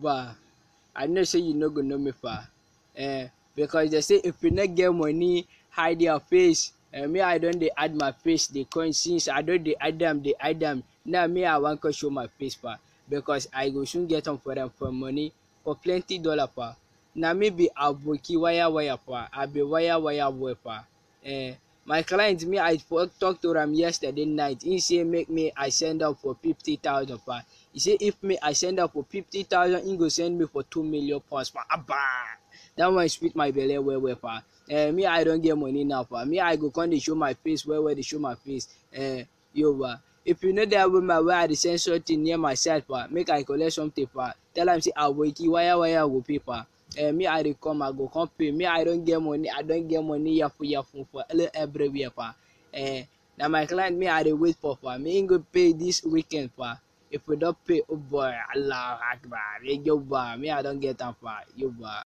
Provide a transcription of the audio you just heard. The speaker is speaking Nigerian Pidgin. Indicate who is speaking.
Speaker 1: ba i know say you no go know me pa eh because they say if you no get money hide your face eh me i don dey add my face dey coin since i don dey add am dey add am now me i wan come show my face pa because i go soon get am for am for money for plenty dollar pa na me be aboki wire wire pa i be wire wire boy pa eh my client me i for talk to am yesterday night he say make me i send am for fifty thousand pa he say if me i send am for fifty thousand he go send me for two million pounds pa aba that one sweet my belle well well pa eh me i don get money now pa me i go come dey show my face well well dey show my face eh yoruba if you know that woman wey i dey send something near my side pa make i collect something pa tell am say aboki wire wire go pay pa eh me i dey come i go come pay me i don get money i don get money yafu yafu for everywhere pa eh na my client me i dey wait for pa me him go pay this weekend pa if we don pay oh boy allah akbar yoruba me i don get am pa yoruba.